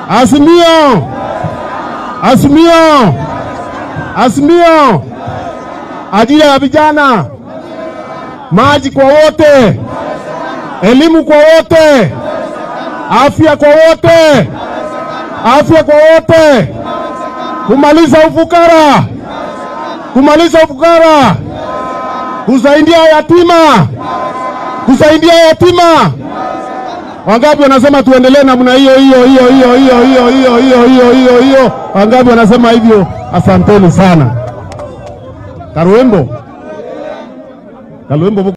Azimio, Azimio, Azimio, ajira ya vijana, maji kwa wote, elimu kwa wote, afya kwa wote, afya kwa wote, kumaliza ufukara, kumaliza ufukara, kusaidia yatima, kusaidia yatima. Wangapi wanasema tuendelee namna hiyo hiyo hiyo hiyo hiyo hiyo hiyo hiyo hiyo hiyo hiyo? Wangapi wanasema hivyo? Asanteni sana. Karuembo, Karuembo.